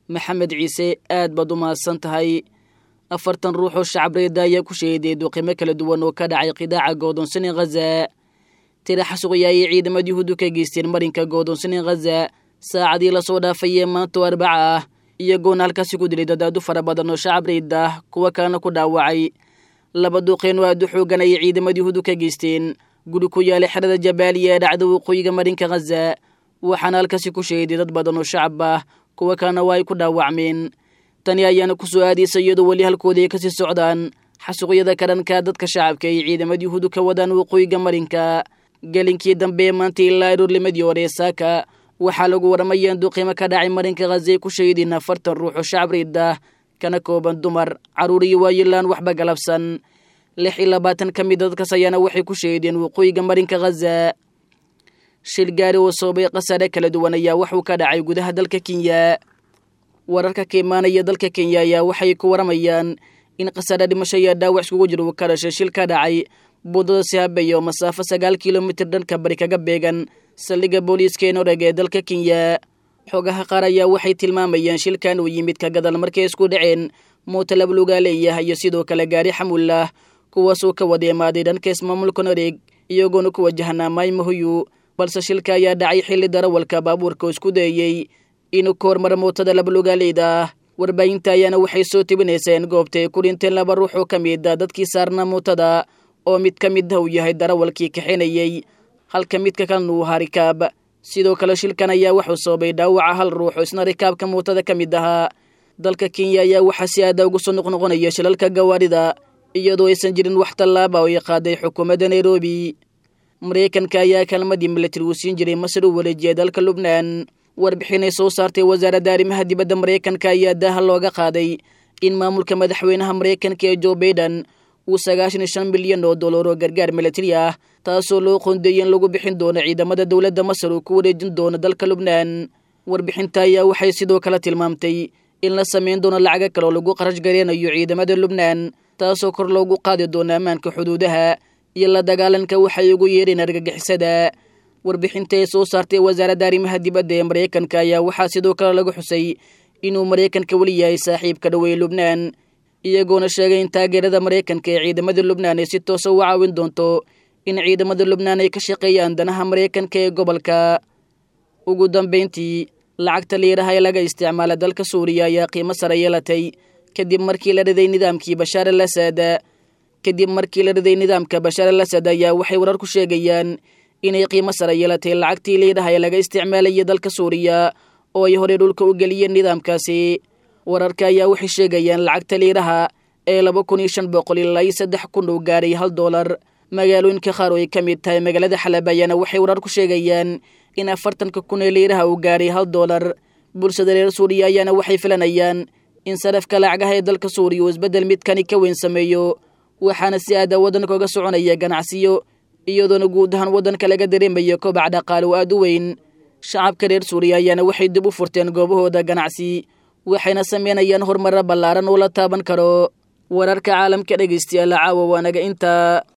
maxamed ciise aad baad u mahadsan tahay afartan ruux oo shacabreeda ayaa ku sheeday duqimo kala duwan oo ka dhacay qidaaca go'doonsani khaza tira xasuqya ayay ciidamada yuhuuddu ka geysteen marinka go'doonsani khaza saacadii lasoo dhaafayee maanta oo arbaca ah iyagoona halkaasi ku dilay dadaadu fara badan oo shacabreed ah kuwa kalena ku dhaawacay laba duqeen oo aad u xoogan ayay ciidamada yuhuuddu ka geysteen guri ku yaalay xerada jabaaliya ee dhacda waqooyiga marinka khaza waxaana halkaasi ku sheeday dad badan oo shacab ah kuwa kalena waa ay ku dhaawacmeen tani ayaana ku soo aadaysa iyadoo weli halkoodii ay kasii socdaan xasuuqyada ka dhanka dadka shacabka ay ciidamada yuhuuddu ka wadaan waqooyiga marinka gelinkii dambe ee maanta ilaa aroornimadii hore ee saaka waxaa lagu warramaya in duqiimo ka dhacay marinka khaza ay ku sheediin afartan ruux oo shacabreed ah kana kooban dumar carruur iyo waayilaan waxba galabsan lix iyo labaatan ka mid dadkaas ayaana waxay ku sheedeen waqooyiga marinka khaza shil gaari oo sababay khasaare kala duwan ayaa waxuu ka dhacay gudaha dalka kenya wararka ka imaanaya dalka kenya ayaa waxay ku waramayaan in khasaare dhimasho iyo dhaawac iskugu jir uu ka dhashay shil ka dhacay buddada sihabay oo masaafo sagaal kilomitir dhanka bari kaga beegan saldhigga booliiska ee noreg ee dalka kenya xogaha qaar ayaa waxay tilmaamayaan shilkan uu yimid ka gadal markay isku dhaceen mooto lablugaa leeyahay iyo sidoo kale gaari xamulah kuwaasoo ka wada imaaday dhanka ismaamulka noreg iyagoona ku wajahnaa maymahuyu balse shilka ayaa dhacay xilli darawalka baabuurka oo isku dayey inuu ka hormara mootada labalugaaleyda ah warbaahinta ayaana waxay soo tebinaysaa in goobta ay ku dhinteen laba ruux oo ka mid a dadkii saarnaa mootada oo mid ka mid ah uu yahay darawalkii kaxinayey halka midka kalena uu ahaa rikaab sidoo kale shilkan ayaa wuxuu sababay dhaawaca hal ruux oo isna rikaabka mootada ka mid ahaa dalka kenya ayaa waxaa si aada ugu soo noqnoqonaya shilalka gawaarida iyadoo aysan jirin wax tallaaba oo ay qaaday xukuumadda nairobi maraykanka ayaa kalmadii milatari uu siin jiray masar u wareejiyay dalka lubnaan warbixinay soo saartay wasaaradda arrimaha dibadda maraykanka ayaa daaha looga qaaday in maamulka madaxweynaha maraykanka ee jo baiden uu sagaashan iyo shan milyan oo dollar oo gargaar milatari ah taasoo loo qoondeeyey in lagu bixin doono ciidamada dowladda masar uu ku wareejin doono dalka lubnaan warbixinta ayaa waxay sidoo kale tilmaamtay in la samayn doono lacago kale oo lagu qarash gareynayo ciidamada lubnaan taasoo kor loogu qaadi doono ammaanka xuduudaha iyo la dagaalanka waxay ugu yeedheen argagixisada warbixinta ay soo saartay wasaaradda arrimaha dibadda ee maraykanka ayaa waxaa sidoo kale lagu xusay inuu maraykanka weli yahay saaxiibka dhoweeye lubnaan iyagoona sheegay in taageerada maraykanka ee ciidamada lubnaan ay si toosa u caawin doonto in ciidamada lubnaan ay ka shaqeeyaan danaha maraykanka ee gobolka ugu dambayntii lacagta liiraha ee laga isticmaala dalka suuriya ayaa qiimo sare yeelatay kadib markii la riday nidaamkii bashaar al asad kadib markii la riday nidaamka bashaar al asad ayaa waxay warar ku sheegayaan inay qiimo sare yeelatay lacagtii liidhaha ee laga isticmaalayay dalka suuriya oo ay horey dhulka u geliyeen nidaamkaasi wararka ayaa waxay sheegayaan lacagta liidhaha ee laba kun iyo shan boqol ilaa iyo saddex kun uu gaaray hal doolar magaalooyinka qaar oo ay ka mid tahay magaalada xalab ayaana waxay warar ku sheegayaan in afartanka kun ee liidhaha uu gaaray hal doolar bulshada reer suuriya ayaana waxay filanayaan in sarafka lacagaha ee dalka suuriya uu isbeddel midkani ka weyn sameeyo waxaana si aada waddanka uga soconaya ganacsiyo iyadoona guud ahaan waddanka laga dareemayo kobac dhaqaale oo aad u weyn shacabka reer suuriya ayaana waxay dib u furteen goobahooda ganacsi waxayna sameynayaan horumaro ballaaran oo la taaban karo wararka caalamka dhegaystayaal caawa waanaga intaa